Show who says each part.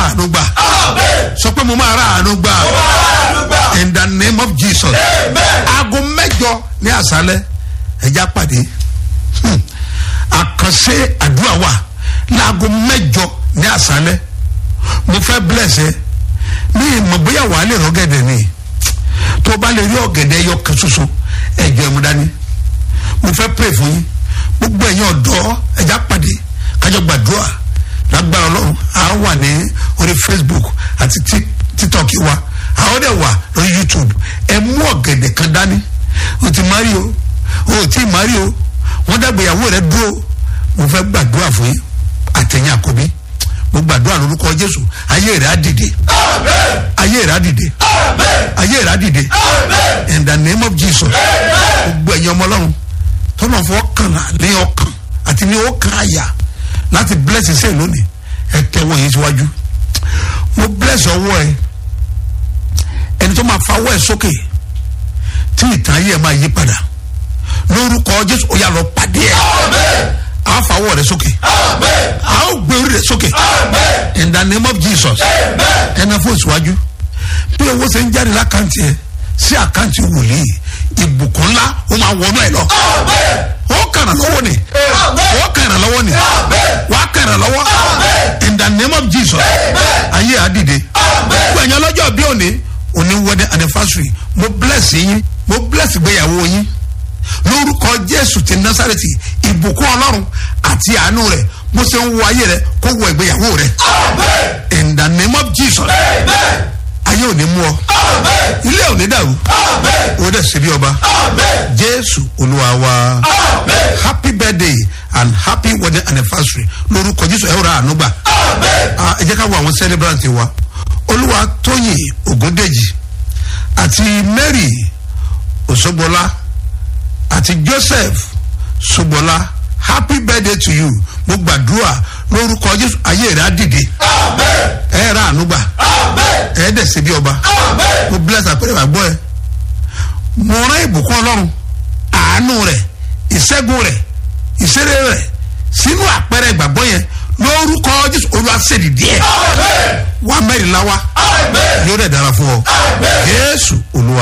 Speaker 1: àánú gbà sọ pé mo máa ra àánú gbà in the name of jesus aago mẹjọ ní àṣálẹ ẹja pàdé Hmm. àkànṣe àdúrà wà láago mẹjọ ní àṣálẹ mo fẹ́ bless ẹ mi ìmọ̀ bóyá wàá lè rọ́gẹ̀dẹ̀ ni tó o bá lè rí ọ̀gẹ̀dẹ̀ yọ kan ṣoṣo ẹ̀jọ̀ ẹ̀mú dání mo fẹ́ pray fún yín gbogbo ẹ̀yin ọ̀dọ́ ẹ̀já pàdé kájọ gbàdúrà lágbára ọlọ́run a wà ní orí facebook àti Tik- tiktok wa a ó dẹ̀ wà lórí youtube ẹ mú ọ̀gẹ̀dẹ̀ kan dání o ti mari o o ti mari o wọ́n dàgbéyàwó rẹ dúró mo fẹ́ gbàdúrà fún yín àtẹ̀yìn àkọ́bí mo gbàdúrà lórúkọ jésù ayé rẹ á dìde ayé rẹ á dìde ayé rẹ á dìde in the name of jesus gbogbo ẹ̀yin ọmọ ọlọ́run tọ́nà fọ́ kànlá ní ọkàn àti ní ọkàn àyà láti bless ṣe lónìí ẹ tẹ́wọ́ yìí síwájú mo bless ọwọ́ ẹ ẹni tó máa fawọ́ ẹ sókè tí ìtàn ayé ẹ máa yí padà lórúkọ jésù ó yà lọ pàdé ẹ a fawọ́ rẹ sókè a ó gbé orí rẹ sókè in the name of jesus ẹnà fún ìsíwájú bí owó ṣe ń jáde lákàntì ẹ sí àkáǹtì wòlíì ìbùkún ńlá ó máa wọnú ẹ lọ ó kàrà lọ́wọ́ ni ó kàrà lọ́wọ́ ni wàá kàrà lọ́wọ́ in the name of jesus ayé àdìde gbẹ̀yìn ọlọ́jọ́ bí òní òní wedding anniversary mo bless yín mo bless ìgbéyàwó yín lórúkọ jésù ti násàrètì ìbùkún ọlọ́run àti àánú rẹ̀ bó ṣe ń wo ayé rẹ̀ kó wọ ìgbéyàwó rẹ̀ in the name of jesus ayé ò ní mú ọ ilé ò ní dàrú ó dẹ̀ ṣe bí ọba jésù olúwa wa happy birthday and happy wedding anniversary lórúkọ jésù ẹ ó ra àánú gbà Ah, ẹ jẹ́ ká wo àwọn celebrant wa olúwa tóyìn ògúndèjì àti mary òṣogbola àti joseph ṣogbola happy birthday to you mo gbàdúrà lórúkọ jésù ayé rẹ á dìde ẹ ra àánú gbà ẹ dẹ̀ ṣe bí ọba mo bless àpẹẹrẹ àgbọ̀ ẹ mo rán ìbùkún ọlọ́run àánú rẹ̀ ìṣẹ́gun rẹ̀ ìṣeré rẹ̀ sínú àpẹẹrẹ ìgbàgbọ́ yẹn lórúkọ jésù olùwàsẹ̀dì díẹ̀ wà mẹ́rìnlá wa yóò dẹ̀ dára fún ọ jésù olúwa.